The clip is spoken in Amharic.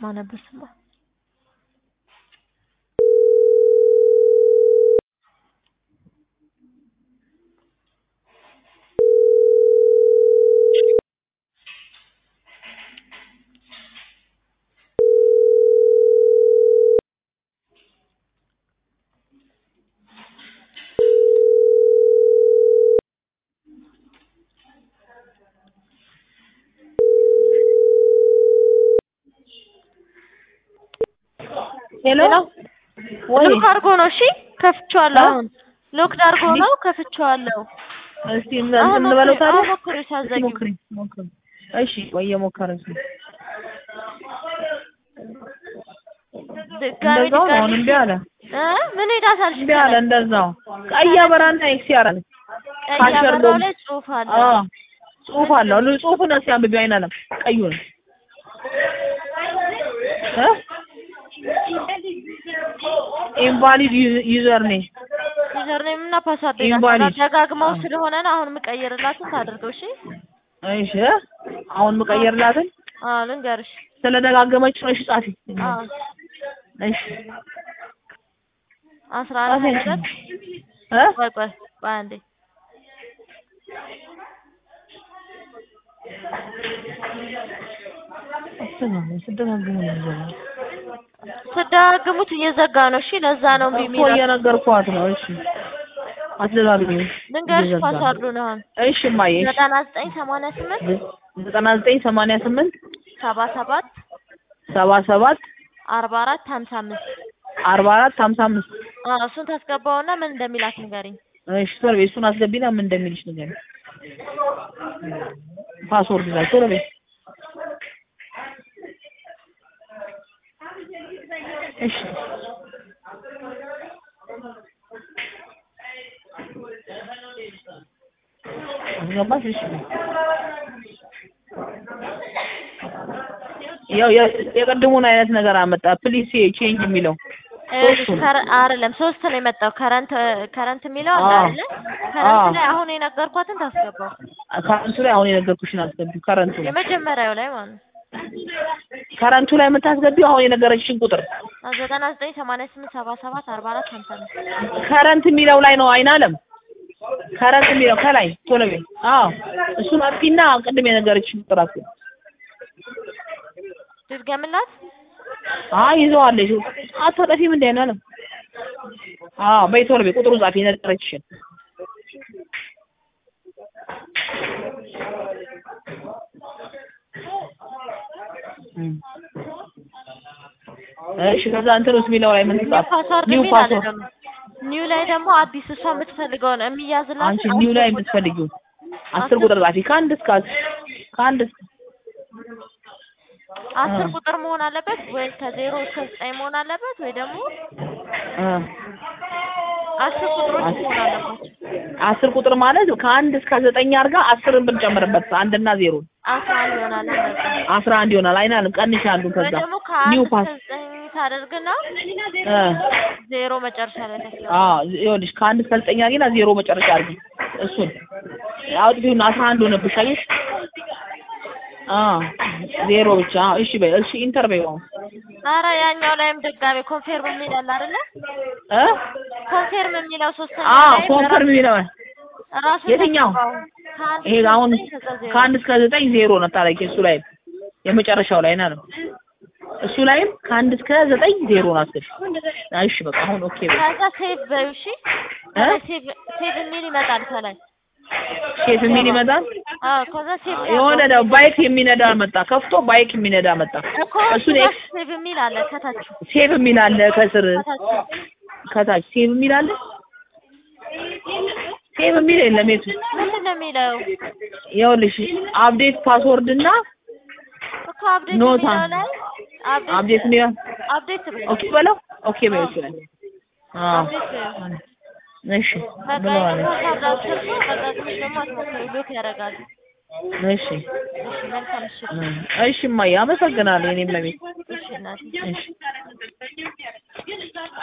ነበር ስማ ሄሎ ሄሎ ሎክ አድርጎ ነው እሺ ከፍቼዋለሁ አሁን ሎክድ አድርጎ ነው ከፍቼዋለሁ እስቲ እንትን እንበለው ታዲያ አሁን ሞክሪው ሳትዘጊው ሞክሪ ሞክሪ እሺ ቆይ እየሞከረች ነው ድጋሚ እንደዛው ነው አሁን ድጋሚ እምቢ አለ እ ምን ሄዳታል እምቢ አለ እንደዛው ቀይ አበራና ኤክስ ያደርጋል ቀይ ካሸር አበራው ዶም- ላይ ጽሁፍ አለ አዎ ጽሁፍ አለው ሉ- ጽሁፉን እስኪ አንብቢ አይናለም ቀዩን እ ኢንቫሊድ ዩዘር ኔም ዩዘርኔም እና ፓስዋርድ Invalid. ይላታል ደጋግመው ስለሆነ ነው አሁን የምቀይርላትን ታድርገው እሺ እሺ አሁን የምቀይርላትን አዎ ልንገርሽ ስለደጋገመች ነው እሺ ጻፊ አዎ እሺ አስራ አራት ጻፊ ሁለት እ ቆይ ቆይ ቆይ አንዴ ስደጋግሙ ነው የሚዘጋው ስደጋግሙት እየዘጋ ነው እሺ ለዛ ነው እምቢ እኮ የሚለው እየነገርኳት ነው እሺ አትደጋግሚ ልንገርሽ እየዘጋ ነው። ፓስዋርዱን አሁን እሺ እማዬ እሺ ዘጠና ዘጠኝ ሰማንያ ስምንት ዘጠና ዘጠኝ ሰማንያ ስምንት ሰባ ሰባት ሰባ ሰባት አርባ አራት ሀምሳ አምስት አርባ አራት ሀምሳ አምስት አዎ እሱን ታስገባውና ምን እንደሚላት ንገሪኝ እሺ ቶሎ በይ እሱን አስገቢና ምን እንደሚልሽ ንገሪኝ ፓስወርድ ላይ ቶሎ በይ እሺ አስገባሽ እሺ ያው የ- የቅድሙን አይነት ነገር አመጣ ፕሊስ ቼንጅ የሚለው ይኸውልሽ ሶስቱን። ከረ- አይደለም ሶስት ነው የመጣው ከረንት ከረንት የሚለው አለ አዎ። አይደለ ከረንት አዎ። ላይ አሁን የነገርኳትን ታስገባው ከረንቱ ላይ አሁን የነገርኩሽን አስገቢው ከረንቱ ላይ የመጀመሪያው ላይ ማለት ነው ከረንቱ ላይ የምታስገቢው አሁን የነገረችሽን ቁጥር አዎ፣ ዘጠና ዘጠኝ ሰማንያ ስምንት ሰባ ሰባት አርባ አራት ሀምሳ አምስት ከረንት የሚለው ላይ ነው አይን አለም ከረንት የሚለው ከላይ ቶሎ በይ አዎ እሱን አጥፊና ቅድም የነገረችሽን ቁጥር አስገቢ ድድገምላት አይ ይዘዋለሽ አታጠፊም እንደ አይን አለም አዎ በይ ቶሎ በይ ቁጥሩን ጻፊ የነገረችሽን እም። እሺ ከዛ እንትን ውስጥ የሚለው ላይ ምን ኒው ጻፍ ፓስዋርድ ኒው የሚል አለ ፓስወርድ ደግሞ ኒው ላይ ደግሞ አዲስ እሷ የምትፈልገውን የሚያዝላት አንቺ ኒው ላይ የምትፈልጊው አስር ቁጥር ጻፊ ከአንድ እስከ አስር ከአንድ እስከ አስር እ። ቁጥር መሆን አለበት ወይ ከዜሮ እስከ ዘጠኝ መሆን አለበት ወይ ደግሞ እ አስር ቁጥሮች አስ- መሆን አለባቸው አስር ቁጥር ማለት ከአንድ እስከ ዘጠኝ አድርጋ አስርን ብንጨምርበት አንድና ዜሮ አስራ አንድ ይሆናል እንደዛ አስራ አንድ ይሆናል። አይናልም ቀንሽ አንዱን ወይ ከዛ ደግሞ ኒው ከአንድ ፓስ እስከ ዘጠኝ ታደርግና እ ዜሮ መጨረሻ ላይ ታስገባ አዎ ይኸውልሽ ከአንድ እስከ ዘጠኝ አድርጊና ዜሮ መጨረሻ አድርጊ። እሱን አውጥፊውና አስራ አንድ ሆነብሽ አየሽ? አዎ ዜሮ ብቻ አዎ እሺ በይ እሺ ኢንተር በይው አሁን ኧረ ያኛው ላይም ድጋሜ ኮንፌርም የሚል አለ አይደለ እ ኮንፌርም የሚለው ሶስተኛ አዎ ላይ ኮንፈርም የሚለው ራሱ የትኛው? ከአንድ ይሄ እስከ አሁን ዘጠኝ ከዛ ዜሮ ከአንድ እስከ ዘጠኝ ዜሮ ነው ታረቂ እሱ ላይ የመጨረሻው ላይ ነው እሱ ላይም ከአንድ እስከ ዘጠኝ ዜሮ ነው አስገቢ እሺ በቃ አሁን ኦኬ በይ ከዛ ሴቭ በይው እሺ ከላይ ሴቭ ሴቭ የሚል ይመጣል ከላይ ሼፍ የሚል ይመጣል አዎ ከዛ ሴቭ የሆነ ነው ባይክ የሚነዳ መጣ ከፍቶ ባይክ የሚነዳ መጣ እኮ እሱን እሱ ጋር ኤክስ ሴቭ የሚል አለ ከታች ሴቭ የሚል አለ ከስር ከታች ከታች ሴቭ የሚል አለ ሴቭ የሚል የለም የቱ ምንድን ነው የሚለው ይኸውልሽ አፕዴት ፓስወርድ እና እኮ አፕዴት ኖታ የሚለው ላይ አፕዴት የሚል አፕዴት በይው ኦኬ በለው ኦኬ በይው እሱ ላይ አዎ አፕዴት በይው እሺ በቃ ብለዋለች ፓስዋርድ አስገባ በቃ ትንሽ ደግሞ አትሞክሪ ሎክ ያደርጋል እሺ እሺ መልካም ምሽት እሺ እማዬ አመሰግናለሁ የኔም ለቤት እሺ እናቴ እሺ